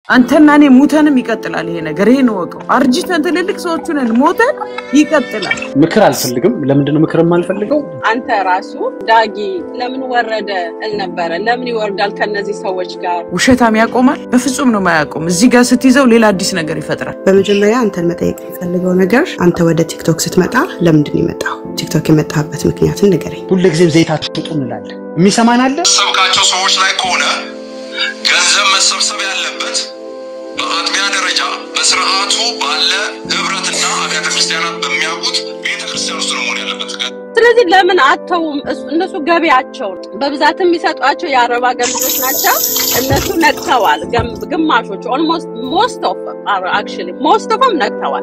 አንተና እኔ ሙተንም ይቀጥላል ይሄ ነገር። ይሄን እወቀው። አርጅተን ትልልቅ ሰዎቹ ነን፣ ሞተን ይቀጥላል። ምክር አልፈልግም። ለምንድን ነው ምክር የማልፈልገው? አንተ ራሱ ዳጊ ለምን ወረደ እል ነበረ። ለምን ይወርዳል ከነዚህ ሰዎች ጋር? ውሸታም ያቆማል? በፍጹም ነው ማያቆም። እዚህ ጋር ስትይዘው ሌላ አዲስ ነገር ይፈጥራል። በመጀመሪያ አንተን መጠየቅ የሚፈልገው ነገር አንተ ወደ ቲክቶክ ስትመጣ ለምንድን ነው የመጣው? ቲክቶክ የመጣበት ምክንያትን ንገረኝ። ሁልጊዜም ዘይት አትውጡ እንላለን። የሚሰማን አለ? ሰብካቸው ሰዎች ላይ ከሆነ ገንዘብ መሰብሰብ ያለበት በአጥቢያ ደረጃ በስርዓቱ ባለ ህብረትና አብያተ ክርስቲያናት በሚያውቁት ቤተ ክርስቲያን ውስጥ ነው መሆን ያለበት። ስለዚህ ለምን አተውም? እሱ- እነሱ ገቢያቸው በብዛት የሚሰጧቸው የአረብ ሀገር ልጆች ናቸው። እነሱ ነቅተዋል። ገም- ግማሾቹ ኦልሞስት ሞስት ኦፍ አክቹዋሊ ሞስት ኦፍም ነቅተዋል።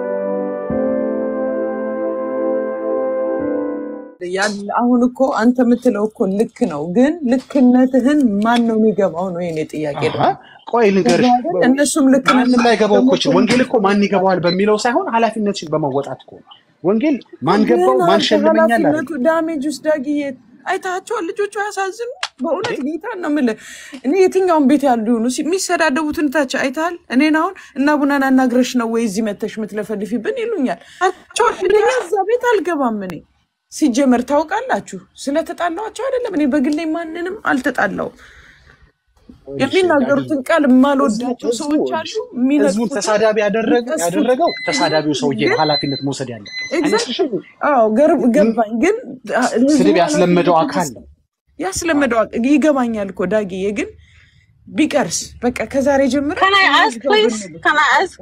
ያለ- አሁን እኮ አንተ የምትለው እኮ ልክ ነው፣ ግን ልክነትህን ማን ነው የሚገባው ነው የኔ ጥያቄ። አሃ፣ ደግሞ ቆይ ልንገርሽ፣ አይደል? እነሱም ልክ ነን ማንም ላይገባው እኮ ይችላል። ደግሞ ወንጌል እኮ ማን ይገባዋል በሚለው ሳይሆን ኃላፊነትሽን በመወጣት እኮ ነው። ወንጌል ማን ገባው ግን ማን አንተ ሸልመኛል አይደል? ኃላፊነቱ ዳሜጅ ውስጥ ዳግዬ አይታቸዋል። ልጆቹ ያሳዝኑ። በእውነት ጌታን ነው የምልህ። እኔ የትኛውን ቤት ያሉ ይሆኑ ሲ- የሚሰዳደቡትን ታች አይተሃል። እኔን አሁን እና ቡናን አናግረሽ ነው ወይ እዚህ መተሽ የምትለፈልፊብን ይሉኛል። አቸው አንደኛ እዛ ቤት አልገባም። እኔ ሲጀመር ታውቃላችሁ፣ ስለተጣላኋቸው አይደለም። እኔ በግሌ ማንንም አልተጣላውም። የሚናገሩትን ቃል የማልወዳቸው ሰዎች አሉ። ህዝቡን የሚነቅፉትን ተሳዳቢ ያደረገ የሚቀሱት ያደረገው ተሳዳቢው ሰውዬ ነው ግን ኃላፊነት መውሰድ ያለበት ኤግዛክትሊ አዎ፣ ገር- ገባኝ። ግን ህዝቡ ስድብ ያስለመደው ኃላፊነት አካል ነው። ያስለመደው አቅ- ይገባኛል እኮ ዳግዬ፣ ግን ቢቀርስ በቃ ከዛሬ ጀምረ ከናይ አስክ ፕሊዝ ከናይ አስክ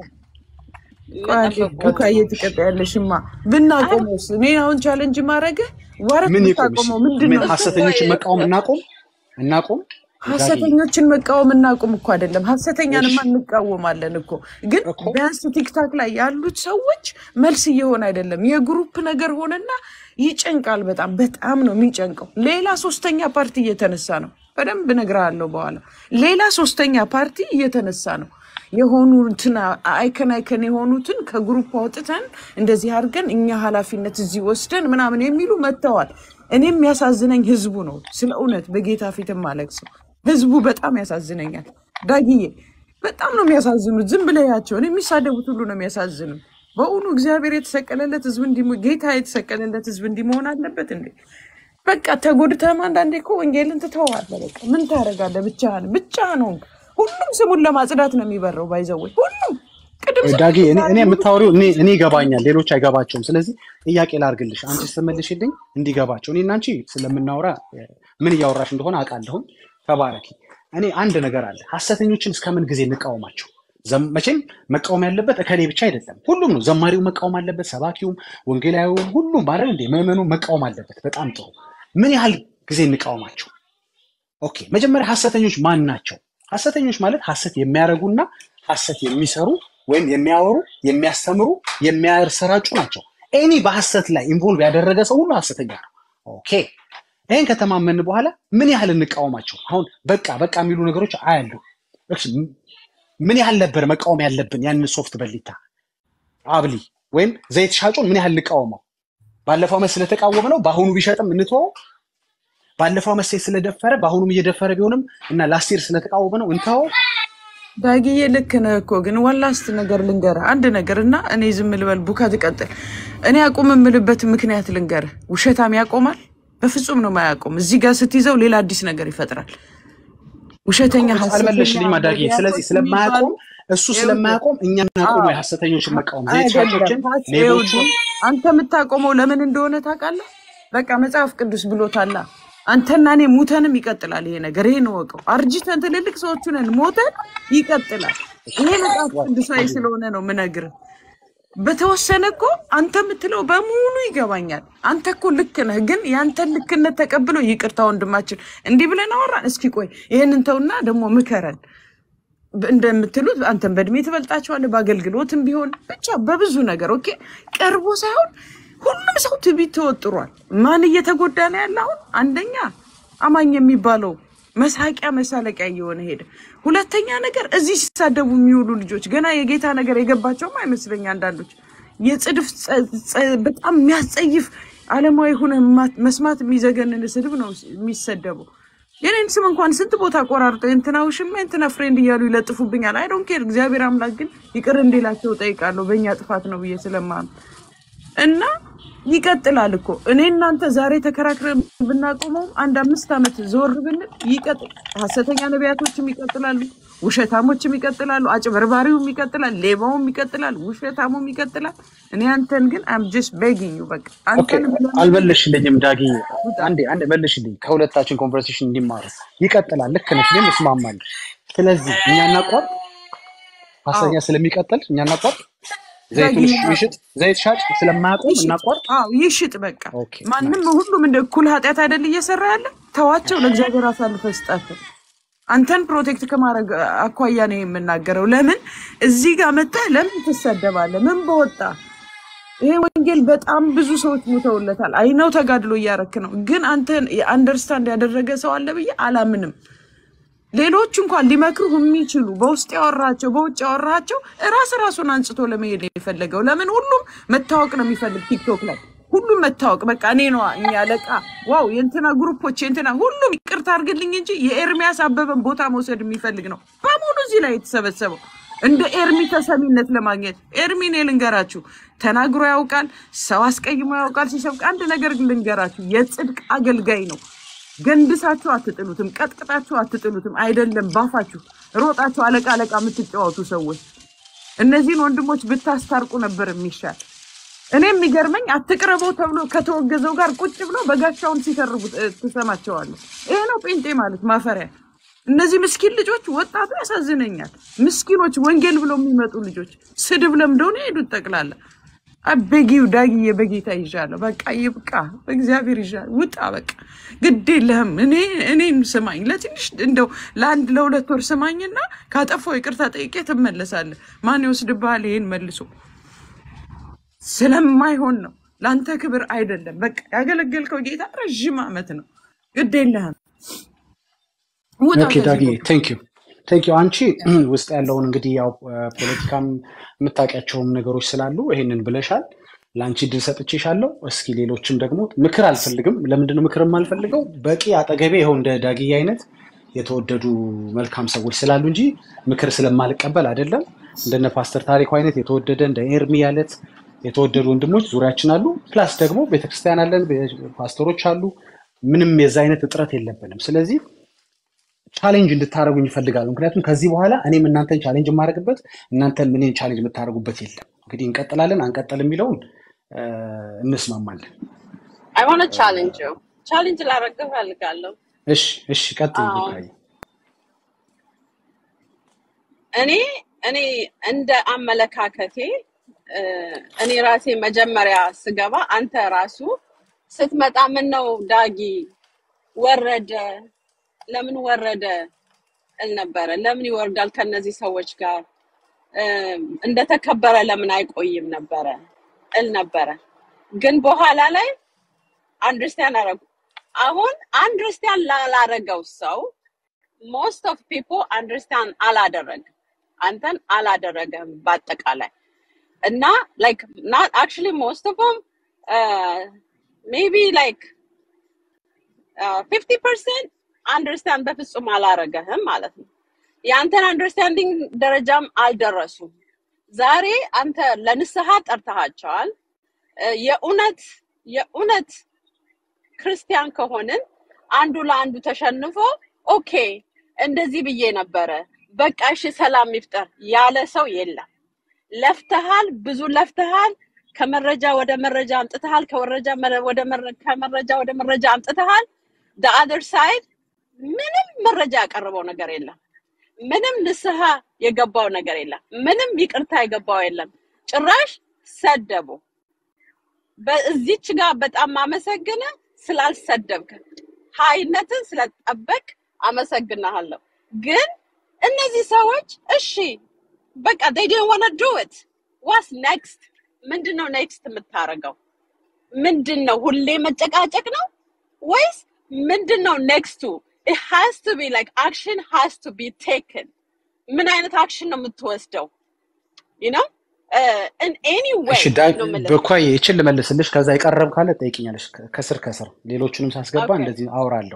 ቡካዬ ትቀጣያለሽማ ብናቆመውስ? እኔ አሁን ቻለንጅ ማድረግ ዋረት ምን ይቁም? ብታቆመው ምንድን ምን ነው? ሐሰተኞችን መቃወም እናቆም እናቆም። ሀሰተኞችን መቃወም እናቁም እኮ አይደለም፣ ሀሰተኛንማ እንቃወማለን እኮ። ግን እኮ ቢያንስ ቲክታክ ላይ ያሉት ሰዎች መልስ እየሆነ አይደለም። የግሩፕ ነገር ሆነና ይጨንቃል። በጣም በጣም ነው የሚጨንቀው። ሌላ ሶስተኛ ፓርቲ እየተነሳ ነው። በደንብ እነግርሃለሁ በኋላ። ሌላ ሶስተኛ ፓርቲ እየተነሳ ነው። የሆኑትን አይከን አይከን የሆኑትን ከግሩፕ አውጥተን እንደዚህ አድርገን እኛ ኃላፊነት እዚህ ወስደን ምናምን የሚሉ መጥተዋል። እኔም ያሳዝነኝ ህዝቡ ነው። ስለ እውነት በጌታ ፊትም አለቅሰው ህዝቡ በጣም ያሳዝነኛል። ዳጊዬ በጣም ነው የሚያሳዝኑት። ዝም ብለያቸው የሚሳደቡት ሁሉ ነው የሚያሳዝኑ። በእውኑ እግዚአብሔር የተሰቀለለት ህዝብ እንዲህ ጌታ የተሰቀለለት ህዝብ እንዲህ መሆን አለበት እንዴ? በቃ ተጎድተህም አንዳንዴ እኮ ወንጌልን ትተዋለህ። በቃ ምን ታደርጋለህ? ብቻህን ብቻህን ሆንክ። ሁሉም ስሙን ለማጽዳት ነው የሚበረው። ባይዘወይ ሁሉም ቅድም ዳጊ እኔ እኔ የምታወሪው እኔ እኔ ይገባኛል፣ ሌሎች አይገባቸውም። ስለዚህ ጥያቄ ላርግልሽ፣ አንቺ ስትመልሽልኝ እንዲገባቸው እኔ እና አንቺ ስለምናወራ እ፣ ምን እያወራሽ እንደሆነ አውቃለሁኝ። ተባረኪ። እኔ አንድ ነገር አለ፣ ሐሰተኞችን እስከምን ጊዜ እንቃወማቸው? ዘም- መቼም መቃወም ያለበት እከሌ ብቻ አይደለም፣ ሁሉም ነው። ዘማሪው መቃወም አለበት፣ ሰባኪውም፣ ወንጌላዊውም፣ ሁሉም ማለት እንዴ ምዕመኑ መቃወም አለበት። በጣም ጥሩ። ምን ያህል ጊዜ እንቃወማቸው? ኦኬ፣ መጀመሪያ ሐሰተኞች ማን ናቸው? ሐሰተኞች ማለት ሐሰት የሚያደርጉና ሐሰት የሚሰሩ ወይም የሚያወሩ፣ የሚያስተምሩ፣ የሚያሰራጩ ናቸው። ኤኒ በሐሰት ላይ ኢንቮልቭ ያደረገ ሰው ሁሉ ሐሰተኛ ነው። ኦኬ ይህን ከተማመን በኋላ ምን ያህል እንቃወማቸው? አሁን በቃ በቃ የሚሉ ነገሮች አያሉ። እሺ፣ ም- ምን ያህል ነበር መቃወም ያለብን? ያንን ሶፍት በሊታ አብሊ ወይም ዘይት ሻጩን ምን ያህል እንቃወመው? ባለፈው ዓመት ስለተቃወመ ነው በአሁኑ ቢሸጥም እንተወው? ባለፈው ዓመት ሴት ስለደፈረ በአሁኑም እየደፈረ ቢሆንም እና ላስቴር ስለተቃወመ ነው እንተወው? ዳግዬ ልክ ነህ እኮ ግን ዋላስት ነገር ልንገርህ አንድ ነገር እና እኔ ዝም ልበል ቡካ ትቀጥል እኔ አቁም የምልበት ምክንያት ልንገርህ ውሸታም ያቆማል በፍጹም ነው ማያቆም እዚህ ጋር ስትይዘው ሌላ አዲስ ነገር ይፈጥራል ውሸተኛ እኮ ሐሰተኛ አልመለስሽልኝም አዳጊ። ስለዚህ ነቢያቶች ስለማያቆም የሚባሉ እሱ ስለማያቆም እኛ እናቆሙ አዎ የሐሰተኞችን መቃወም ዘይት አይደለም ሻጮችን፣ ታች ሌቦችን ይኸውልህ አንተ የምታቆመው ለምን እንደሆነ ታውቃለህ? በቃ መጽሐፍ ቅዱስ ብሎታላ። አንተና እኔ ሙተንም ይቀጥላል ይሄ ነገር። ይሄን እወቀው። አርጅተን ትልልቅ ሰዎቹ ነን፣ ሞተን ይቀጥላል። ይሄ መጽሐፍ ቅዱሳዊ ስለሆነ ነው ምነግርህ። በተወሰነ እኮ አንተ የምትለው በሙሉ ይገባኛል። አንተ እኮ ልክ ነህ፣ ግን ያንተን ልክነት ተቀብሎ ይቅርታ ወንድማችን እንዲህ ብለን አወራን። እስኪ ቆይ ይሄንን ተውና ደግሞ ምከረን እንደምትሉት አንተን በእድሜ ትበልጣቸዋለህ፣ በአገልግሎትም ቢሆን ብቻ በብዙ ነገር ኦኬ። ቀርቦ ሳይሆን ሁሉም ሰው ትዕቢት ተወጥሯል። ማን እየተጎዳ ነው ያለ? አሁን አንደኛ አማኝ የሚባለው መሳቂያ መሳለቂያ እየሆነ ሄደ። ሁለተኛ ነገር እዚህ ሲሳደቡ የሚውሉ ልጆች ገና የጌታ ነገር የገባቸውም አይመስለኝ። አንዳንዶች የጽድፍ ጸ- ጸ- በጣም የሚያስጸይፍ ዓለማዊ ሆነ መስማት የሚዘገንን ስድብ ነው የሚሰደበው። የኔን ስም እንኳን ስንት ቦታ ቆራርጠው የእንትና ውሽማ የእንትና ፍሬንድ እያሉ ይለጥፉብኛል። አይ ዶንት ኬር። እግዚአብሔር አምላክ ግን ይቅር እንዲላቸው ጠይቃለሁ በእኛ ጥፋት ነው ብዬ ስለማምን እና ይቀጥላል እኮ እኔ እናንተ ዛሬ ተከራክረን ብናቆመው አንድ አምስት ዓመት ዞር ብንል ይቀጥል። ሀሰተኛ ነቢያቶችም ይቀጥላሉ፣ ውሸታሞችም ይቀጥላሉ፣ አጭበርባሪውም ይቀጥላል፣ ሌባውም ይቀጥላል፣ ውሸታሙም ይቀጥላል። እኔ አንተን ግን አም ጀስት ቤጊንግ ዩ በቃ ኦኬ አንተን ብለን አልመለሽልኝም ዳጊ ውጣ። አንዴ አንዴ መልሽልኝ ከሁለታችን ኮንቨርሴሽን እንዲማሩ ይቀጥላል ልክ ነች እኔም እስማማለሁ ስለዚህ እኛ እናቋርጥ አዎ ሀሰተኛ ስለሚቀጥል እኛ እናቋርጥ ዳጊ ዘይቱን ይሽጥ ዘይት ሻጭ ስለማያቆም ይሽጥ። እናቋርጥ አዎ ይሽጥ። በቃ ኦኬ ማንም ናይስ ሁሉም እንደ እኩል ኃጢአት አይደል እየሰራ ያለ ተዋቸው፣ ለእግዚአብሔር አሳልፈ ስጣቸው። አንተን ፕሮቴክት ከማድረግ አኳያ ነው የምናገረው። ለምን እዚህ ጋር መጥተህ ለምን ትሰደባለህ? ምን በወጣ ይሄ ወንጌል በጣም ብዙ ሰዎች ሞተውለታል። አይነው ተጋድሎ እያረክ ነው፣ ግን አንተን አንደርስታንድ ያደረገ ሰው አለ ብዬ አላምንም። ሌሎች እንኳን ሊመክሩህ የሚችሉ በውስጥ ያወራቸው በውጭ ያወራቸው ራስ ራሱን አንጽቶ ለመሄድ ነው የፈለገው። ለምን ሁሉም መታወቅ ነው የሚፈልግ ቲክቶክ ላይ ሁሉም መታወቅ በቃ እኔ ነዋ እኛ አለቃ ዋው የእንትና ግሩፖች የእንትና ሁሉም ይቅርታ አድርግልኝ እንጂ የኤርሚያስ አበበን ቦታ መውሰድ የሚፈልግ ነው በሙሉ እዚህ ላይ የተሰበሰበው እንደ ኤርሚ ተሰሚነት ለማግኘት ኤርሚ እኔ ልንገራችሁ ተናግሮ ያውቃል ሰው አስቀይሞ ያውቃል ሲሰብክ አንድ ነገር ግን ልንገራችሁ የጽድቅ አገልጋይ ነው ገንድሳችሁ አትጥሉትም ቀጥቅጣችሁ አትጥሉትም አይደለም ባፋችሁ ሮጣችሁ አለቃ አለቃ የምትጫወቱ ሰዎች እነዚህን ወንድሞች ብታስታርቁ ነበር የሚሻል እኔ የሚገርመኝ አትቅረበው ተብሎ ከተወገዘው ጋር ቁጭ ብለው በጋሻውን ሲተርቡ እ፣ ትሰማቸዋለህ። ይሄ ነው ጴንጤ ማለት ማፈሪያ። እነዚህ ምስኪን ልጆች ወጣቱ ያሳዝነኛል። ምስኪኖች ወንጌል ብለው የሚመጡ ልጆች ስድብ ለምደው ነው የሄዱት ጠቅላላ። አበጊው ዳግዬ በጌታ ይዣለሁ። በቃ ይብቃ፣ በእግዚአብሔር ይዣለሁ። ውጣ በቃ ግድ የለህም። እኔ እኔን ስማኝ፣ ለትንሽ እንደው ለአንድ ለሁለት ወር ስማኝና ካጠፋው ይቅርታ ጠይቄ ትመለሳለህ። ማን ይወስድብሃል ይሄን መልሶ ስለማይሆን ነው። ለአንተ ክብር አይደለም። በቃ ያገለገልከው ጌታ ረዥም ዓመት ነው። ግድ የለህም። ውጣ ኦኬ ከዚህ ዳጊ ቦታ። ቴንክ ዩ ቴንክ ዩ አንቺ ውስጥ ያለውን እንግዲህ ያው ፖለቲካም የምታውቂያቸውም ነገሮች ስላሉ ይሄንን ብለሻል ለአንቺ ድል ሰጥቼሻለሁ እስኪ ሌሎችም ደግሞ ምክር አልፈልግም ለምንድነው ምክር የማልፈልገው በቂ አጠገቤ ይኸው እንደ ዳጊ አይነት የተወደዱ መልካም ሰዎች ስላሉ እንጂ ምክር ስለማልቀበል አይደለም እንደነ ፓስተር ታሪኩ አይነት የተወደደ እንደ ኤርሚ ያለት የተወደዱ ወንድሞች ዙሪያችን አሉ ፕላስ ደግሞ ቤተክርስቲያን አለን ፓስተሮች አሉ ምንም የዛ አይነት እጥረት የለብንም ስለዚህ ቻሌንጅ እንድታደረጉኝ ይፈልጋሉ። ምክንያቱም ከዚህ በኋላ እኔም እናንተን ቻሌንጅ የማደርግበት እናንተን እኔን ቻሌንጅ የምታደርጉበት የለም። እንግዲህ እንቀጥላለን አንቀጥል የሚለውን እ፣ እንስማማለን። አይ ዋንት ቻሌንጅ ቻሌንጅ ላደርግ እፈልጋለሁ። እሺ እሺ፣ ቀጥይ አዎ ቡካዬ። እኔ እኔ እንደ አመለካከቴ እ፣ እኔ ራሴ መጀመሪያ ስገባ አንተ ራሱ ስትመጣ ምን ነው ዳጊ ወረደ፣ ለምን ወረደ እል ነበረ። ለምን ይወርዳል ከነዚህ ሰዎች ጋር እ፣ እንደተከበረ ለምን አይቆይም ነበረ እል ነበረ። ግን በኋላ ላይ አንደርስታንድ አረጉ። አሁን አንደርስታንድ ላላረገው ሰው ሞስት ኦፍ ፒፕል አንደርስታንድ አላደረግም። አንተን አላደረገም በአጠቃላይ እና ላይክ ናት አክቹሊ ሞስት ኦፍ ም ሜቢ ላይክ ፊፍቲ ፐርሰንት አንደርስታንድ በፍጹም አላረገህም ማለት ነው። የአንተን አንደርስታንዲንግ ደረጃም አልደረሱም። ዛሬ አንተ ለንስሐ ጠርተሃቸዋል። እ፣ የእውነት የእውነት ክርስቲያን ከሆንን አንዱ ለአንዱ ተሸንፎ ኦኬ እንደዚህ ብዬ ነበረ በቃ እሺ ሰላም ይፍጠር ያለ ሰው የለም። ለፍተሃል፣ ብዙ ለፍተሃል። ከመረጃ ወደ መረጃ አምጥተሃል። ከወረጃ መረ- ወደ መረ- ከመረጃ ወደ መረጃ አምጥተሃል። the other side ምንም መረጃ ያቀረበው ነገር የለም። ምንም ንስሐ የገባው ነገር የለም። ምንም ይቅርታ የገባው የለም። ጭራሽ ሰደቡ። በዚች ጋር በጣም አመሰግነ ስላልሰደብክ ሀይነትን ስለጠበቅ አመሰግናለሁ። ግን እነዚህ ሰዎች እሺ በቃ they didn't want to do it what's next ምንድን ነው ኔክስት የምታደርገው ምንድን ነው ሁሌ መጨቃጨቅ ነው ወይስ ምንድን ነው ኔክስቱ it has to be like action has to be taken ምን አይነት አክሽን ነው የምትወስደው you know uh, in any way እሺ ዳ- ነው የምልህ ቡካዬ ይችን ልመልስልሽ፣ ከዛ የቀረብ ካለ ጠይቅኛለሽ። ከስር ከስር ሌሎቹንም ሳስገባ ኦኬ እንደዚህ አውራለሁ።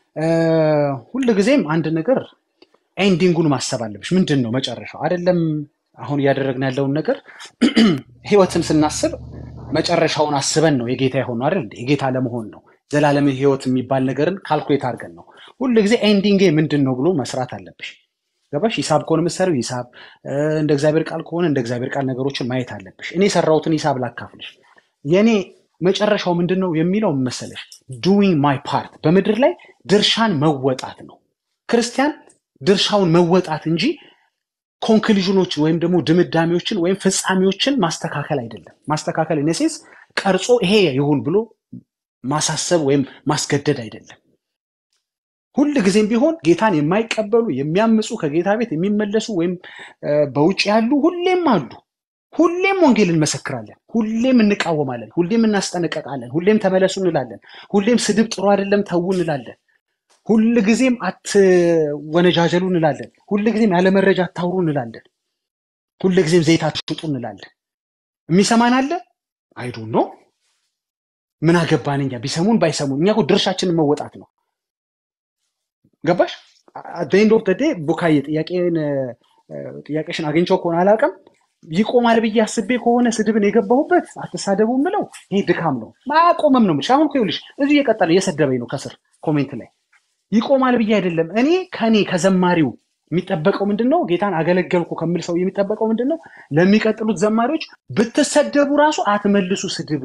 ሁል ጊዜም አንድ ነገር ኤንዲንጉን ማሰብ አለብሽ። ምንድን ነው መጨረሻው? አይደለም አሁን እያደረግን ያለውን ነገር ህይወትን ስናስብ መጨረሻውን አስበን ነው የጌታ የሆነው አይደል? እንዴ? የጌታ ለመሆን ነው። ዘላለም ህይወት የሚባል ነገርን ካልኩሌት አድርገን ነው። ሁል ጊዜ ኤንዲንጌ ምንድን ነው ብሎ መስራት አለብሽ። ገባሽ? ሂሳብ ከሆነ የምትሰሪው ሂሳብ፣ እ፣ እንደ እግዚአብሔር ቃል ከሆነ እንደ እግዚአብሔር ቃል ነገሮችን ማየት አለብሽ። እኔ የሰራሁትን ሂሳብ ላካፍልሽ። የእኔ መጨረሻው ምንድን ነው የሚለው መሰለሽ? ዱዊንግ ማይ ፓርት፣ በምድር ላይ ድርሻን መወጣት ነው። ክርስቲያን ድርሻውን መወጣት እንጂ ኮንክሉዥኖችን ወይም ደግሞ ድምዳሜዎችን ወይም ፍጻሜዎችን ማስተካከል አይደለም። ማስተካከል ኢነሴንስ ቀርጾ ይሄ ይሁን ብሎ ማሳሰብ ወይም ማስገደድ አይደለም። ሁል ጊዜም ቢሆን ጌታን የማይቀበሉ የሚያምፁ ከጌታ ቤት የሚመለሱ ወይም እ፣ በውጭ ያሉ ሁሌም አሉ። ሁሌም ወንጌል እንመሰክራለን፣ ሁሌም እንቃወማለን፣ ሁሌም እናስጠነቀቃለን፣ ሁሌም ተመለሱ እንላለን፣ ሁሌም ስድብ ጥሩ አይደለም ተዉ እንላለን፣ ሁል ጊዜም አትወነጃጀሉ እንላለን፣ ሁል ጊዜም ያለ መረጃ አታውሩ እንላለን፣ ሁል ጊዜም ዘይት አትሽጡ እንላለን። የሚሰማን አለ አይዱ ነው ምን አገባን እኛ ቢሰሙን ባይሰሙን፣ እኛ እኮ ድርሻችንን መወጣት ነው። ገባሽ? ኤንድ ኦፍ ዴይ ቡካዬ ጥያቄን እ፣ ጥያቄሽን አግኝቼው ከሆነ አላውቅም ይቆማል ብዬ አስቤ ከሆነ ስድብን የገባሁበት አትሳደቡ ምለው ይሄ ድካም ነው። ማቆመም ነው የምልሽ። አሁን እኮ ይኸውልሽ እዚሁ እየቀጠለ እየሰደበኝ ነው ከስር ኮሜንት ላይ ይቆማል ብዬ አይደለም። እኔ ከኔ ከዘማሪው የሚጠበቀው ምንድን ነው? ጌታን አገለገልኩ ከምል ሰው የሚጠበቀው ምንድን ነው? ለሚቀጥሉት ዘማሪዎች ብትሰደቡ ራሱ አትመልሱ ስድብ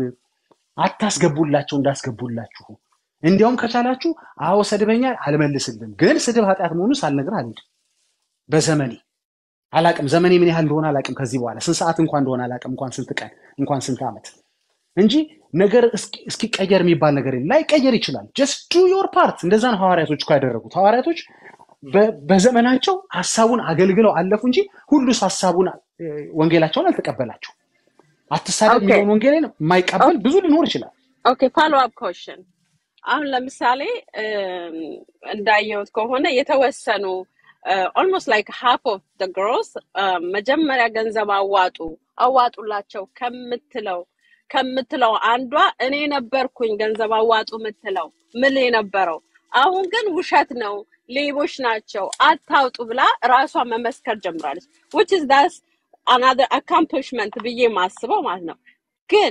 አታስገቡላቸው እንዳስገቡላችሁ። እንዲያውም ከቻላችሁ አዎ ሰድበኛል አልመልስልም፣ ግን ስድብ ኃጢአት መሆኑን ሳልነግርህ አልሄድም። በዘመኔ አላቅም፣ ዘመኔ ምን ያህል እንደሆነ አላቅም። ከዚህ በኋላ ስንት ሰዓት እንኳን እንደሆነ አላቅም፣ እንኳን ስንት ቀን እንኳን ስንት ዓመት እንጂ ነገር እስኪ- እስኪቀየር የሚባል ነገር የለም። ላይቀየር ይችላል። ጀስት ዱ ዮር ፓርት። እንደዛ ነው ሐዋርያቶች እኮ ያደረጉት። ሐዋርያቶች በ- በዘመናቸው ሀሳቡን አገልግለው አለፉ እንጂ ሁሉስ ሀሳቡን እ፣ ወንጌላቸውን አልተቀበላቸው። አትሳደብ ኦኬ የሚለውን ወንጌልን የማይቀበል ብዙ ሊኖር ይችላል። ኦኬ ፎሎ አፕ ኮሽን አሁን ለምሳሌ እም፣ እንዳየሁት ከሆነ የተወሰኑ ኦልሞስት ላይክ ሃፍ ኦፍ ደ ግሮስ መጀመሪያ ገንዘብ አዋጡ አዋጡላቸው ከምትለው ከምትለው አንዷ እኔ ነበርኩኝ ገንዘብ አዋጡ ምትለው ምል የነበረው አሁን ግን ውሸት ነው ሌቦች ናቸው አታውጡ ብላ ራሷ መመስከር ጀምራለች which is that's another accomplishment ብዬ ማስበው ማለት ነው ግን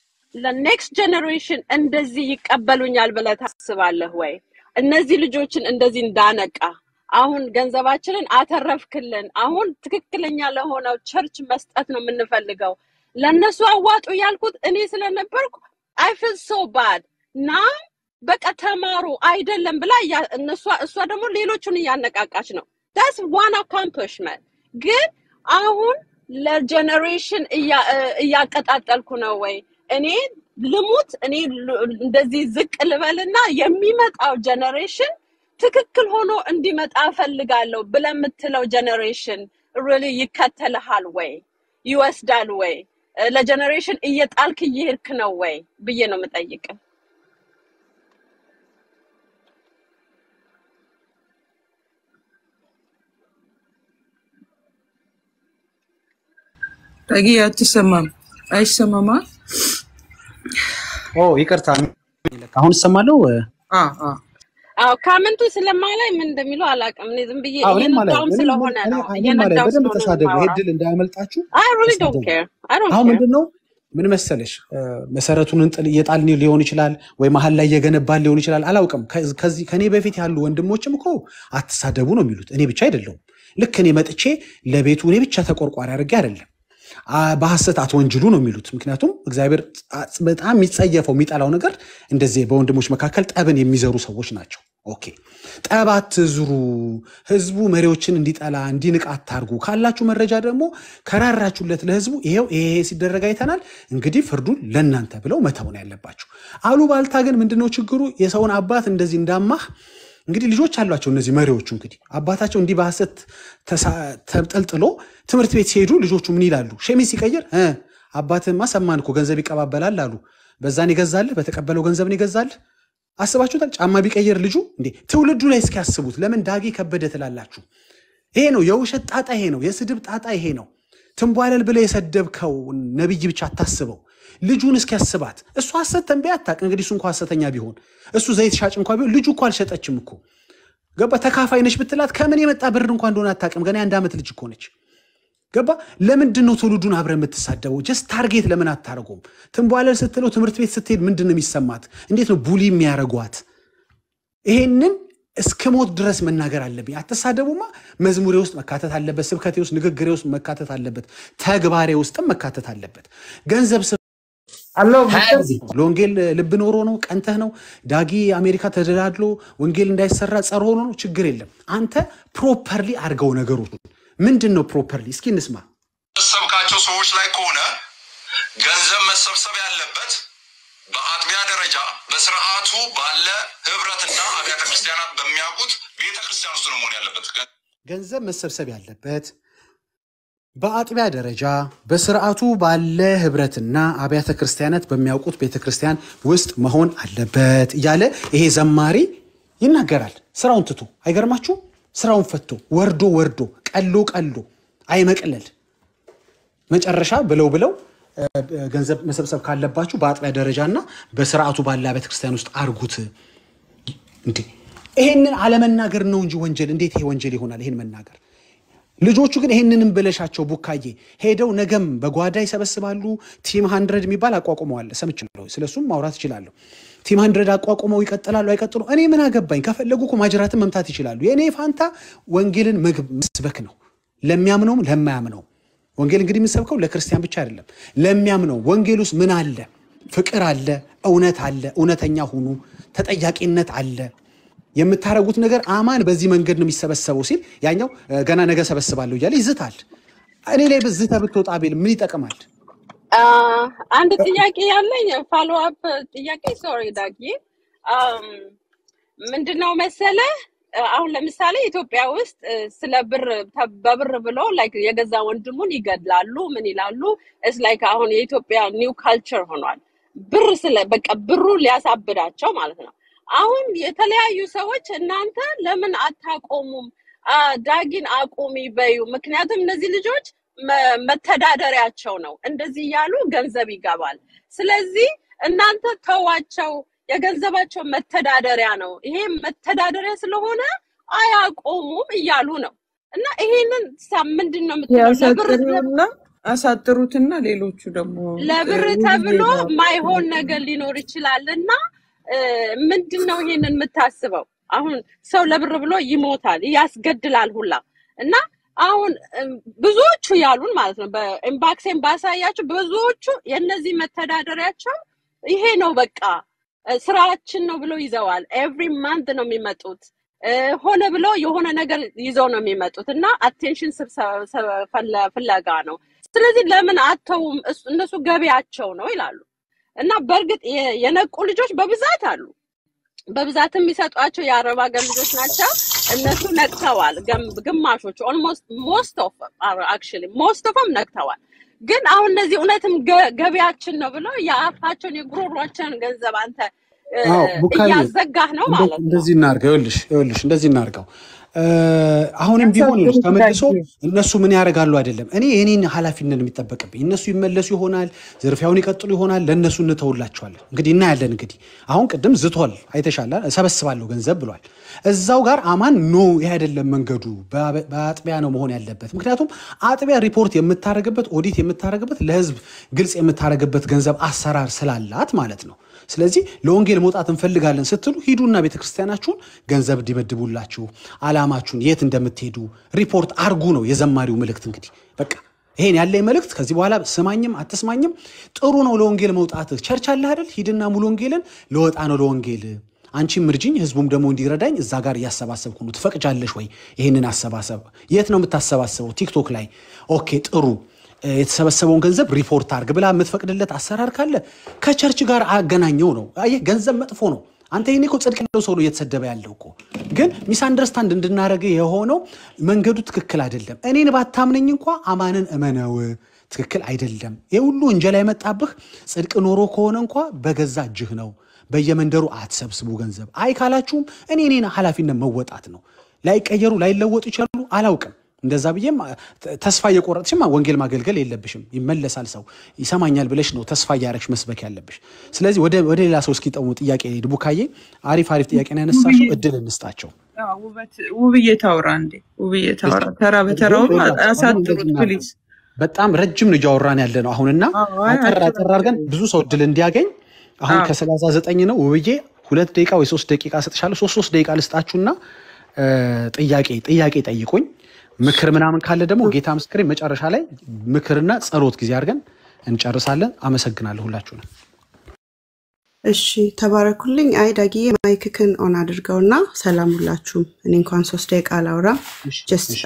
ለኔክስት ጀኔሬሽን እንደዚህ ይቀበሉኛል ብለህ ታስባለህ ወይ? እነዚህ ልጆችን እንደዚህ እንዳነቃ አሁን ገንዘባችንን አተረፍክልን፣ አሁን ትክክለኛ ለሆነው ቸርች መስጠት ነው የምንፈልገው። ለእነሱ አዋጡ ያልኩት እኔ ስለነበርኩ አይ ፊል ሶ ባድ ና በቃ ተማሩ አይደለም ብላ እያ- እነሷ እሷ ደግሞ ሌሎቹን እያነቃቃች ነው። ዳስ ዋን አካምፕሊሽመንት ግን አሁን ለጀኔሬሽን እያ- እ- እያቀጣጠልኩ ነው ወይ እኔ ልሙት እኔ ል- እንደዚህ ዝቅ ልበልና የሚመጣው ጀኔሬሽን ትክክል ሆኖ እንዲመጣ እፈልጋለሁ ብለህ የምትለው ጀኔሬሽን ሪሊ ይከተልሃል ወይ ይወስዳል ወይ እ፣ ለጀኔሬሽን እየጣልክ እየሄድክ ነው ወይ ብዬ ነው የምጠይቅ። ዳጊ አትሰማም፣ አይሰማማ። ኦ ይቅርታ፣ አሁን እሰማለሁ። አ አ አዎ ካመንቱ ስለማላይ ምን እንደሚለው አላውቅም። እኔ ዝም ብዬ አዎ እኔም ማለት እየነዳውም እኔም ስለሆነ እኔ ነው እኔም ማለት እየነዳው በደንብ ስለሆነ ነው ተሳደቡ። ይሄ የማወራው። ድል እንዳያመልጣችሁ አይ ሪሊ ዶንት ተሳደቡ። ኬር አይ ዶንት አሁን ኬር ምንድን ነው ምን መሰለሽ እ፣ መሰረቱን እንጥል እየጣልን ሊሆን ይችላል ወይ መሀል ላይ እየገነባን ሊሆን ይችላል። አላውቅም። ከ- ከዚህ ከኔ በፊት ያሉ ወንድሞችም እኮ አትሳደቡ ነው የሚሉት። እኔ ብቻ አይደለሁም። ልክ እኔ መጥቼ ለቤቱ እኔ ብቻ ተቆርቋሪ አድርጌ አይደለም አ- በሐሰት አትወንጅሉ ነው የሚሉት። ምክንያቱም እግዚአብሔር አ- በጣም የሚጸየፈው የሚጠላው ነገር እንደዚህ በወንድሞች መካከል ጠብን የሚዘሩ ሰዎች ናቸው። ኦኬ ጠብ አትዝሩ፣ ህዝቡ መሪዎችን እንዲጠላ እንዲንቅ አታርጉ። ካላችሁ መረጃ ደግሞ ከራራችሁለት ለህዝቡ ይሄው ይሄ ይሄ ሲደረግ አይተናል፣ እንግዲህ ፍርዱን ለእናንተ ብለው መተው ነው ያለባቸው። አሉባልታ ግን ምንድነው ችግሩ? የሰውን አባት እንደዚህ እንዳማህ እንግዲህ ልጆች አሏቸው እነዚህ መሪዎቹ እንግዲህ አባታቸው እንዲህ በሐሰት ተሳ- ተጠልጥሎ ትምህርት ቤት ሲሄዱ ልጆቹ ምን ይላሉ? ሸሚዝ ሲቀይር እ አባትማ ሰማን እኮ ገንዘብ ይቀባበላል አሉ። በዛን ይገዛልህ፣ በተቀበለው ገንዘብን ይገዛልህ። አስባችሁታል? ጫማ ቢቀይር ልጁ እንዴ! ትውልዱ ላይ እስኪያስቡት ለምን ዳጊ ከበደ ትላላችሁ? ይሄ ነው የውሸት ጣጣ፣ ይሄ ነው የስድብ ጣጣ፣ ይሄ ነው ትንቧለል ብለህ የሰደብከው ነቢይ ብቻ አታስበው። ልጁን እስኪያስባት እሱ ሐሰት ተንበያ አታውቅ። እንግዲህ እሱ እንኳ ሐሰተኛ ቢሆን እሱ ዘይት ሻጭ እንኳ ቢሆን ልጁ እኮ አልሸጠችም እኮ ገባ። ተካፋይ ነች ብትላት ከምን የመጣ ብር እንኳ እንደሆነ አታውቅም። ገና የአንድ ዓመት ልጅ እኮ ነች። ገባ። ለምንድን ነው ትውልዱን አብረ የምትሳደበው? ጀስት ታርጌት ለምን አታደርጎም? ትንቧለል ስትለው ትምህርት ቤት ስትሄድ ምንድን ነው የሚሰማት? እንዴት ነው ቡሊ የሚያደርጓት? ይሄንን እስከ ሞት ድረስ መናገር አለብኝ። አትሳደቡማ። መዝሙሬ ውስጥ መካተት አለበት፣ ስብከቴ ውስጥ፣ ንግግሬ ውስጥ መካተት አለበት፣ ተግባሬ ውስጥም መካተት አለበት። ገንዘብ ስ- አለው ለወንጌል ልብ ኖሮ ነው ቀንተህ ነው ዳጊ አሜሪካ ተደላድሎ ወንጌል እንዳይሰራ ጸር ሆኖ ነው ችግር የለም። አንተ ፕሮፐርሊ አድርገው ነገሮች ምንድን ነው ፕሮፐርሊ? እስኪ እንስማ። ሰብካቸው ሰዎች ላይ ከሆነ ገንዘብ መሰብሰብ ያለበት በአጥቢያ ደረጃ በስርዓቱ ባለ ህብረትና አብያተ ክርስቲያናት በሚያውቁት ቤተ ክርስቲያን ውስጥ ነው መሆን ያለበት። ገንዘብ መሰብሰብ ያለበት በአጥቢያ ደረጃ በስርዓቱ ባለ ህብረትና አብያተ ክርስቲያናት በሚያውቁት ቤተ ክርስቲያን ውስጥ መሆን አለበት እያለ ይሄ ዘማሪ ይናገራል። ስራውን ትቶ አይገርማችሁ? ስራውን ፈቶ ወርዶ ወርዶ ቀሎ ቀሎ አይመቅለል መጨረሻ ብለው ብለው እ፣ ገንዘብ መሰብሰብ ካለባችሁ በአጥቢያ ደረጃና በስርዓቱ ባለ ቤተ ክርስቲያን ውስጥ አርጉት። እንዴ ይሄንን አለመናገር ነው እንጂ ወንጀል። እንዴት ይሄ ወንጀል ይሆናል? ይሄን መናገር ልጆቹ ግን ይሄንንም ብለሻቸው ቡካዬ ሄደው ነገም በጓዳ ይሰበስባሉ። ቲም ሀንድረድ የሚባል አቋቁመዋል፣ ሰምቻለሁ። ስለሱም ማውራት ይችላለሁ። ቲም ሀንድረድ አቋቁመው ይቀጥላሉ አይቀጥሉ፣ እኔ ምን አገባኝ። ከፈለጉ እኮ ማጅራትን መምታት ይችላሉ። የእኔ ፋንታ ወንጌልን ምግብ መስበክ ነው፣ ለሚያምነውም ለማያምነው። ወንጌል እንግዲህ የምሰብከው ለክርስቲያን ብቻ አይደለም፣ ለሚያምነው። ወንጌል ውስጥ ምን አለ? ፍቅር አለ፣ እውነት አለ፣ እውነተኛ ሁኑ፣ ተጠያቂነት አለ። የምታደርጉት ነገር አማን በዚህ መንገድ ነው የሚሰበሰበው ሲል ያኛው እ፣ ገና ነገ ሰበስባለሁ እያለ ይዝታል። እኔ ላይ ዝተ ብትወጣ ቤል ምን ይጠቅማል? አ፣ አንድ ጥያቄ ያለኝ ፋሎ አፕ ጥያቄ ሶሪ ዳጊ አም፣ ምንድነው መሰለህ እ፣ አሁን ለምሳሌ ኢትዮጵያ ውስጥ እ፣ ስለ ብር ተ- በብር ብሎ ላይክ የገዛ ወንድሙን ይገድላሉ ምን ይላሉ እስ ላይክ አሁን የኢትዮጵያ ኒው ካልቸር ሆኗል ብር ስለ በቃ ብሩ ሊያሳብዳቸው ማለት ነው አሁን የተለያዩ ሰዎች እናንተ ለምን አታቆሙም አ፣ ዳጊን አቁሚ በዩ ምክንያቱም እነዚህ ልጆች መ- መተዳደሪያቸው ነው እንደዚህ እያሉ ገንዘብ ይገባል ስለዚህ እናንተ ተዋቸው የገንዘባቸው መተዳደሪያ ነው ይሄ መተዳደሪያ ስለሆነ አያቆሙም እያሉ ነው እና ይሄንን ሳ- ምንድን ነው የምትለው ለብር ያሳጥሩና አሳጥሩትና ሌሎቹ ደግሞ ለብር እ፣ ተብሎ ውይይት ማይሆን ነገር ሊኖር ይችላል እና እ፣ ምንድን ነው ይሄንን የምታስበው አሁን ሰው ለብር ብሎ ይሞታል ያስገድላል ሁላ እና አሁን እም፣ ብዙዎቹ ያሉን ማለት ነው በኢምባክሴን ባሳያቸው ብዙዎቹ የእነዚህ መተዳደሪያቸው ይሄ ነው በቃ እ፣ ስራችን ነው ብለው ይዘዋል ኤቭሪ ማንት ነው የሚመጡት እ፣ ሆነ ብለው የሆነ ነገር ይዘው ነው የሚመጡት እና አቴንሽን ፍለጋ ነው ስለዚህ ለምን አተውም እሱ- እነሱ ገቢያቸው ነው ይላሉ እና በእርግጥ የ- የነቁ ልጆች በብዛት አሉ በብዛት የሚሰጧቸው የአረብ ሀገር ልጆች ናቸው እነሱ ነቅተዋል ገም- ግማሾቹ ኦልሞስት ሞስት ኦፍ አክቹዋሊ ሞስት ኦፍም ነቅተዋል ግን አሁን እነዚህ እውነትም ገ- ገቢያችን ነው ብለው የአፋቸውን የጉሮሯቸውን ገንዘብ አንተ እ፣ አዎ ቡካዬ እያዘጋህ ነው እንደ- ማለት ነው እንደዚህ እናርገው። ይኸውልሽ ይኸውልሽ እንደዚህ እናርገው። እ፣ አሁንም ቢሆን ይኸውልሽ ያሳጥሩት ተመልሶ ዳጊ እነሱ ምን ያደርጋሉ አይደለም። እኔ የኔን ኃላፊነት ነው የሚጠበቅብኝ። እነሱ ይመለሱ ይሆናል፣ ዝርፊያውን ይቀጥሉ ይሆናል። ለእነሱ እንተውላቸዋለን። እንግዲህ እናያለን። እንግዲህ አሁን ቅድም ዝቷል፣ አይተሻላ፣ እሰበስባለሁ ገንዘብ ብሏል። እዛው ጋር አማን ኖ ይሄ አይደለም መንገዱ፣ በአበ- በአጥቢያ ነው መሆን ያለበት። ምክንያቱም አጥቢያ ሪፖርት የምታደርግበት ኦዲት የምታደርግበት ለህዝብ ግልጽ የምታደርግበት ገንዘብ አሰራር ስላላት ማለት ነው። ስለዚህ ለወንጌል መውጣት እንፈልጋለን ስትሉ ሂዱና ቤተክርስቲያናችሁን ገንዘብ እንዲመድቡላችሁ አላማችሁን የት እንደምትሄዱ ሪፖርት አርጉ ነው የዘማሪው መልእክት። እንግዲህ በቃ ይሄን ያለኝ መልእክት ከዚህ በኋላ ስማኝም አትስማኝም ጥሩ ነው ለወንጌል መውጣት። ቸርች አለ አይደል? ሂድና ሙሉ ወንጌልን ለወጣ ነው ለወንጌል አንቺም እርጅኝ ህዝቡም ደግሞ እንዲረዳኝ እዛ ጋር እያሰባሰብኩ ነው። ትፈቅጃለሽ ወይ ይህንን አሰባሰብ? የት ነው የምታሰባሰበው? ቲክቶክ ላይ። ኦኬ ጥሩ እ፣ የተሰበሰበውን ገንዘብ ሪፖርት አርግ ብላ የምትፈቅድለት አሰራር ካለ ከቸርች ጋር አገናኘው ነው። አየህ ገንዘብ መጥፎ ነው። አንተ ይሄኔ እኮ ጽድቅ ያለው ሰው ነው እየተሰደበ ያለው እኮ። ግን ሚስ አንደርስታንድ እንድናደረገ የሆነው መንገዱ ትክክል አይደለም። እኔን ባታምነኝ እንኳ አማንን እመነው ትክክል አይደለም። ይህ ሁሉ እንጀላ የመጣብህ ጽድቅ ኖሮ ከሆነ እንኳ በገዛ እጅህ ነው። በየመንደሩ አትሰብስቡ ገንዘብ። አይ ካላችሁም እኔ እኔን ኃላፊነት መወጣት ነው። ላይቀየሩ ላይለወጡ ይችላሉ፣ አላውቅም። እንደዛ ብዬም አ- ተ- ተስፋ እየቆረጥሽም ወንጌል ማገልገል የለብሽም። ይመለሳል ሰው ይሰማኛል ብለሽ ነው ተስፋ እያረግሽ መስበክ ያለብሽ። ስለዚህ ወደ ወደ ሌላ ሰው እስኪጠሙ ጥያቄ ሄድ። ቡካዬ አሪፍ አሪፍ ጥያቄ ነው ያነሳሽው። እድል እንስጣቸው። አዎ፣ ውበት ውብዬ ታውራ እንዴ ውብዬ ታውራ። ተራ በተራው አሳጥሩት ፕሊዝ። በጣም ረጅም ነው እያወራን ያለ ነው አሁንና አዎ፣ አይ፣ አጠር አጭር አጠር አድርገን ብዙ ሰው እድል እንዲያገኝ አሁን አዎ። ከሰላሳ ዘጠኝ ነው ውብዬ ሁለት ደቂቃ ወይ ሶስት ደቂቃ ሰጥሻለሁ። ሶስት ሶስት ደቂቃ ልስጣችሁና እ፣ ጥያቄ ጥያቄ ጠይቁኝ። ምክር ምናምን ካለ ደግሞ ጌታ ምስክሬ መጨረሻ ላይ ምክርና ጸሎት ጊዜ አድርገን እንጨርሳለን። አመሰግናለሁ ሁላችሁንም። እሺ ተባረኩልኝ። አይ ዳጊዬ ማይክክን ኦን አድርገውና ሰላም ሁላችሁም። እኔ እንኳን ሶስት ደቂቃ አላውራም። እሺ፣ ጀስት እሺ፣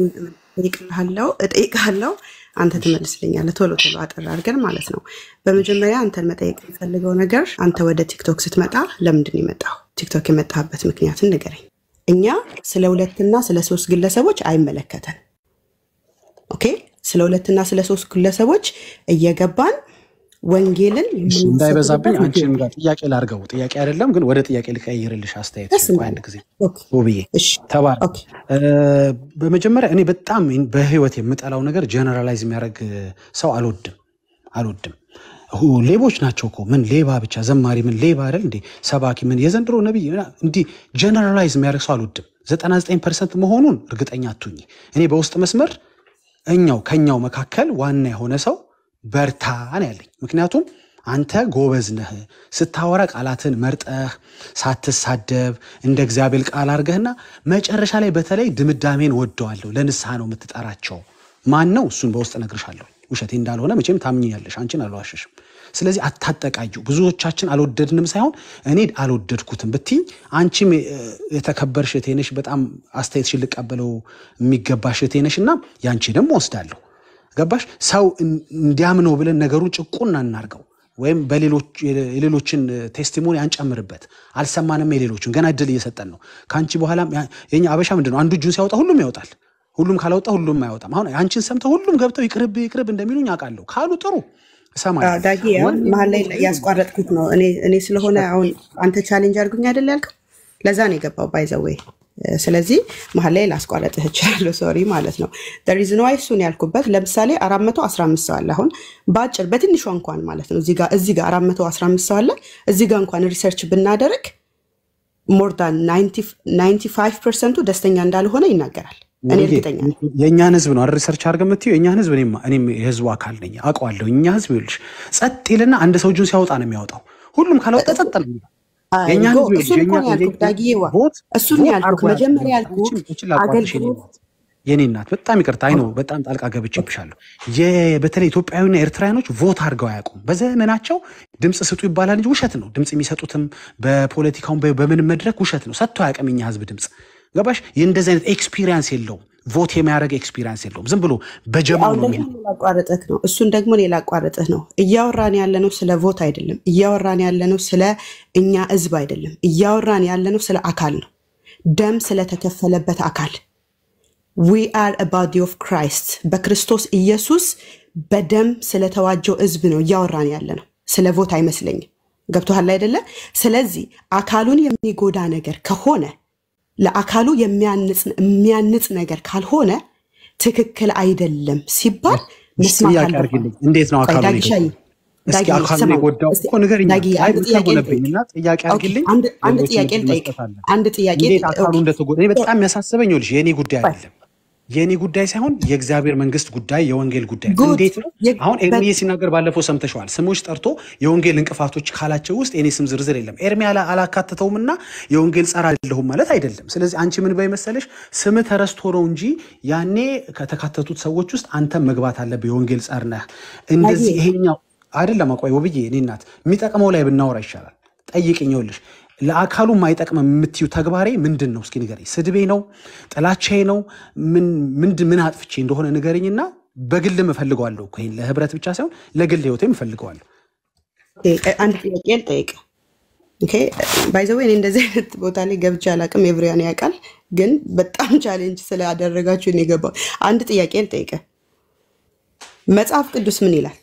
እጠይቅልሃለሁ እጠይቅሃለሁ አንተ ትመልስልኛለህ። ቶሎ ቶሎ አጠር አድርገን ማለት ነው። በመጀመሪያ አንተን መጠየቅ የምፈልገው ነገር አንተ ወደ ቲክቶክ ስትመጣ ለምንድን ነው የመጣው? ቲክቶክ የመጣበት ምክንያትን ንገረኝ። እኛ ስለ ሁለትና ስለ ሶስት ግለሰቦች አይመለከተን። ኦኬ፣ ስለ ሁለትና ስለ ሶስት ግለሰቦች እየገባን ወንጌልን እሺ፣ እንዳይበዛብኝ የምንሰብክበት አንቺንም ምክንያት ጋር ጥያቄ ላድርገው። ጥያቄ አይደለም ግን ወደ ጥያቄ ልቀይርልሽ አስተያየት ደስ ቆይ እንዳለ አንድ ጊዜ ኦኬ፣ ውብዬ እሺ፣ ተባረክ። ኦኬ፣ እ፣ በመጀመሪያ እኔ በጣም በህይወት የምጠላው ነገር ጀነራላይዝ የሚያደርግ ሰው አልወድም አልወድም። ሁ ሌቦች ናቸው እኮ ምን ሌባ ብቻ ዘማሪ ምን ሌባ አይደል እንዴ ሰባኪ ምን የዘንድሮ ነቢይ ምና- እንዲህ ጀነራላይዝ የሚያደርግ ሰው አልወድም። 99 ፐርሰንት መሆኑን እርግጠኛ አትሁኝ። እኔ በውስጥ መስመር እኛው ከኛው መካከል ዋና የሆነ ሰው በርታ ነው ያለኝ። ምክንያቱም አንተ ጎበዝ ነህ ስታወራ ቃላትን መርጠህ ሳትሳደብ እንደ እግዚአብሔር ቃል አድርገህና መጨረሻ ላይ በተለይ ድምዳሜን ወደዋለሁ ለንስሐ ነው የምትጠራቸው። ማን ነው እሱን በውስጥ እነግርሻለሁ። ውሸቴ እንዳልሆነ መቼም ታምኝኛለሽ። አንቺን አልዋሸሽም። ስለዚህ አታጠቃዩ። ብዙዎቻችን አልወደድንም ሳይሆን እኔ አልወደድኩትም ብትኝ አንቺም እ፣ የተከበርሽ እህቴ ነሽ። በጣም አስተያየትሽን ልቀበለው የሚገባሽ እህቴ ነሽ እና ያንቺንም ወስዳለሁ። ገባሽ? ሰው እን- እንዲያምነው ብለን ነገሩን ጭቁን እናርገው ወይም በሌሎች የሌሎችን ቴስቲሞኒ አንጨምርበት። አልሰማንም የሌሎችን ገና እድል እየሰጠን ነው። ከአንቺ በኋላ የኛ አበሻ ምንድን ነው? አንዱ እጁን ሲያወጣ ሁሉም ያወጣል። ሁሉም ካላወጣ ሁሉም አያወጣም። አሁን አንቺን ሰምተው ሁሉም ገብተው ይቅርብ ይቅርብ እንደሚሉኝ አውቃለሁ። ካሉ ጥሩ እሰማለሁ። አዎ፣ ዳጊ አሁን መሀል ላይ ያስቋረጥኩት ነው እኔ እኔ ስለሆነ አሁን አንተ ቻሌንጅ አድርጉኝ አይደል ያልከው፣ ለዛ ነው የገባው ባይዘዌይ። ስለዚህ መሀል ላይ ላስቋረጥህ እችላለሁ፣ ሶሪ ማለት ነው። ሪዝን ዋይ እሱን ያልኩበት ለምሳሌ 415 ሰው አለ። አሁን በአጭር በትንሿ እንኳን ማለት ነው እዚህ ጋር እዚህ ጋር 415 ሰው አለ። እዚህ ጋር እንኳን ሪሰርች ብናደርግ ሞር ዳን 95 ፐርሰንቱ ደስተኛ እንዳልሆነ ይናገራል። እኔ ወንጌ እርግጠኛ ነኝ። የእኛን ህዝብ ነው አይደል ሪሰርች አድርገህ የምትይው? የእኛን ህዝብ እኔም እኔም የህዝቡ አካል ነኝ አውቀዋለሁ። እኛ ህዝብ ይኸውልሽ ጸጥ ይልና አንድ ሰው እጁን ሲያወጣ ነው የሚያወጣው። ሁሉም ካላወጣ ጸጥ ነው የሚለው። የእኛ አይጎ ህዝብ ይኸውልሽ እሱን እኮ የእኛ ነው ያልኩት ዳጊዬ ዋ ቮት እሱን ነው ቮት ያልኩት። አድርጎ መጀመሪያ ያውቃል። ያልኩት አንቺን እችል ላቋርጥሽ የኔ አገልግሎት እናት የኔ እናት በጣም ይቅርታ አይ ነው በጣም ጣልቃ ገብቼብሻለሁ። የ- በተለይ ኢትዮጵያዊና ኤርትራውያኖች ቮት አድርገው አያውቁም። በዘመናቸው ድምፅ ስጡ ይባላል እንጂ ውሸት ነው። ድምፅ የሚሰጡትም በፖለቲካውን በ- በምንም መድረክ ውሸት ነው። ሰጥቶ አያውቅም የኛ ህዝብ ድምፅ። ገባሽ? የእንደዚህ አይነት ኤክስፒሪየንስ የለውም። ቮት የሚያደርግ ኤክስፒሪየንስ የለውም። ዝም ብሎ በጀማው አሁን ነው ደግሞ የሚሄድ። ሌላ አቋርጥህ ነው። እሱን ደግሞ ሌላ አቋርጥህ ነው። እያወራን ያለነው ስለ ቮት አይደለም። እያወራን ያለነው ስለ እኛ ህዝብ አይደለም። እያወራን ያለነው ስለ አካል ነው። ደም ስለተከፈለበት አካል ዊ አር ባዲ ኦፍ ክራይስት በክርስቶስ ኢየሱስ በደም ስለተዋጀው ህዝብ ነው እያወራን ያለ ነው። ስለ ቮት አይመስለኝም። ገብቶሃል አይደለ? ስለዚህ አካሉን የሚጎዳ ነገር ከሆነ ለአካሉ የሚያንጽ የሚያንጽ ነገር ካልሆነ ትክክል አይደለም ሲባል እስኪ መስማት ጥያቄ አለብን። አድርግልኝ። እንዴት ነው ቆይ አካሉን ዳጊሻዬ የጎዳው? እስኪ ዳጊ አካሉን ስማኝ የጎዳው እስቲ እኮ ንገሪኝ። ዳጊ አይ አንድ ጥያቄ ልጠይቅ። ሆነብኝና ጥያቄ ኦኬ አድርግልኝ። አንድ አንድ ሌሎችን ጥያቄ እድል ልጠይቅ። መስጠት አለ። አንድ ጥያቄ እንዴት አካሉ ኦኬ እንደተጎዳ እኔ በጣም የሚያሳስበኝ ይኸውልሽ የእኔ ጉዳይ ቆይ አይደለም የእኔ ጉዳይ ሳይሆን የእግዚአብሔር መንግስት ጉዳይ የወንጌል ጉዳይ ነው። ጉድ እንዴት ነው የ- አሁን በ- ኤርሚዬ ሲናገር ባለፈው ሰምተሸዋል። ስሞች ጠርቶ የወንጌል እንቅፋቶች ካላቸው ውስጥ የኔ ስም ዝርዝር የለም። ኤርሚ አላ- አላካተተውም እና የወንጌል ጸር አይደለሁም ማለት አይደለም። ስለዚህ አንቺ ምን በይ መሰለሽ ስም ተረስቶ ነው እንጂ ያኔ ከተካተቱት ሰዎች ውስጥ አንተም መግባት አለብህ። የወንጌል ጸር ነህ። እንደዚህ ዳጊ ይሄኛው አይደለም። አቋይ ውብዬ፣ እኔ እናት የሚጠቅመው ላይ ብናወራ ይሻላል። ጠይቅኝ። ይኸውልሽ ለአካሉ የማይጠቅም የምትዩ ተግባሬ ምንድን ነው? እስኪ ንገረኝ። ስድቤ ነው? ጥላቻዬ ነው? ምን ምንድን ምን አጥፍቼ እንደሆነ ንገረኝና በግልም እፈልገዋለሁ እኮ ይሄን ለህብረት ብቻ ሳይሆን ለግል ህይወቴም እፈልገዋለሁ። ኦኬ፣ አንድ ጥያቄ ልጠይቅ። ኦኬ ባይዘዌ እኔ እንደዚህ አይነት ቦታ ላይ ገብቼ አላውቅም። ኤቭሪያን ያውቃል፣ ግን በጣም ቻሌንጅ ስላደረጋችሁ ነው የገባው። አንድ ጥያቄ ልጠይቅ። መጽሐፍ ቅዱስ ምን ይላል?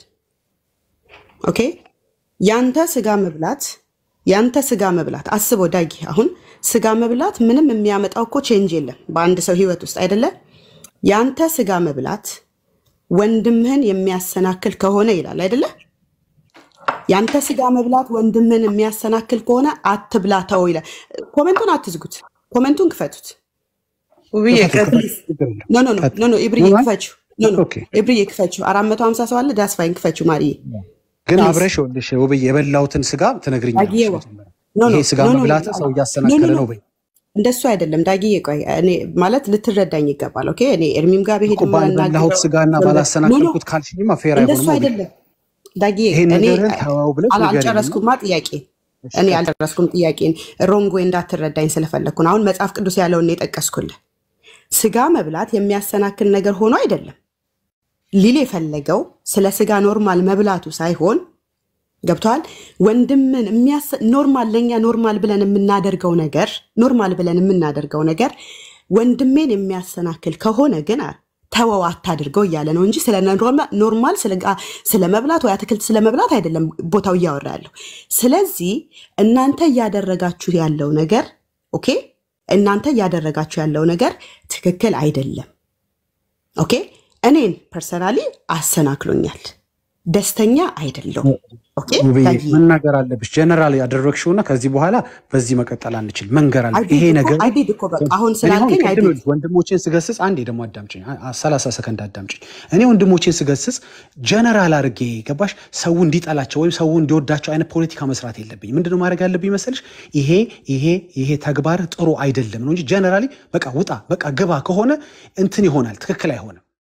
ኦኬ ያንተ ስጋ መብላት ያንተ ስጋ መብላት አስበው ዳጊ፣ አሁን ስጋ መብላት ምንም የሚያመጣው እኮ ቼንጅ የለም በአንድ ሰው ህይወት ውስጥ አይደለ? ያንተ ስጋ መብላት ወንድምህን የሚያሰናክል ከሆነ ይላል አይደለ? ያንተ ስጋ መብላት ወንድምህን የሚያሰናክል ከሆነ አትብላ ተወው ይላል። ኮመንቱን አትዝጉት፣ ኮመንቱን ክፈቱት። ውብዬ ቀጥል። ችግር የለም። ኖ ኖ ኖ ኖ ኖ ኢብርዬ ኖ፣ ክፈችው። ኖ ኖ ኦኬ። ኢብርዬ ክፈችው። አራት መቶ ሀምሳ ሰው አለ። ዳስፋይን ክፈችው ማርዬ ግን ፕሊዝ። አብረሽ ይኸውልሽ ውብዬ የበላሁትን ስጋ ትነግሪኛለሽ። ዳጊዬዋ መጀመሪያ ኖ ኖ ይሄ ስጋ ኖ ኖ መብላት ሰው እያሰናከለ ኖ ኖ ነው በይ። እንደሱ አይደለም ዳጊዬ። ቆይ እኔ ማለት ልትረዳኝ ይገባል። ኦኬ እኔ እርሚም ጋር ብሄድ እኮ ባልበላሁት ስጋና ባላሰናከልኩት ካልሽኝማ ፌር እንደሱ አይሆንም። ውብዬ አይደለም ዳጊዬ። ይሄን እኔ ነገርን ተወው ብለሽ አላ- ንገሪኝ። አልጨረስኩማ ጥያቄን እኔ አልጨረስኩም ጥያቄን። ሮንግ ወይ እንዳትረዳኝ ስለፈለግኩ ነው። አሁን መጽሐፍ ቅዱስ ያለውን ነው የጠቀስኩልህ። ስጋ መብላት የሚያሰናክል ነገር ሆኖ አይደለም ሊል የፈለገው ስለ ስጋ ኖርማል መብላቱ ሳይሆን ገብተዋል። ወንድምን የሚያስ- ኖርማል ለእኛ ኖርማል ብለን የምናደርገው ነገር ኖርማል ብለን የምናደርገው ነገር ወንድሜን የሚያሰናክል ከሆነ ግን ተወው አታድርገው እያለ ነው እንጂ ስለ ኖርማ- ኖርማል ስለ ጋ- ስለ መብላት ወይ አትክልት ስለ መብላት አይደለም ቦታው እያወራ ያለው። ስለዚህ እናንተ እያደረጋችሁ ያለው ነገር ኦኬ፣ እናንተ እያደረጋችሁ ያለው ነገር ትክክል አይደለም። ኦኬ፣ እኔን ፐርሰናሊ አሰናክሎኛል። ደስተኛ አይደለሁም። ኦኬ ውብዬ ዳጊ መናገር አለብሽ። ጀነራል ያደረግሽውና ከዚህ በኋላ በዚህ መቀጠል አንችል። መንገር አለ ይሄ ነገር አይዲድ እኮ በቃ አሁን እኔ አሁን ስላልከኝ ቅድም አይዲድ ይኸውልሽ ወንድሞቼን ስገስጽ አንዴ ደግሞ አዳምጭኝ፣ ሰላሳ ሰከንድ አዳምጭኝ። እኔ ወንድሞቼን ስገስጽ ጀነራል አድርጌ ገባሽ፣ ሰው እንዲጠላቸው ወይም ሰው እንዲወዳቸው አይነት ፖለቲካ መስራት የለብኝ። ምንድነው ማድረግ ያለብኝ መሰልሽ? ይሄ ይሄ ይሄ ተግባር ጥሩ አይደለም ነው እንጂ ጀነራሊ በቃ ውጣ፣ በቃ ግባ ከሆነ እንትን ይሆናል፣ ትክክል አይሆንም።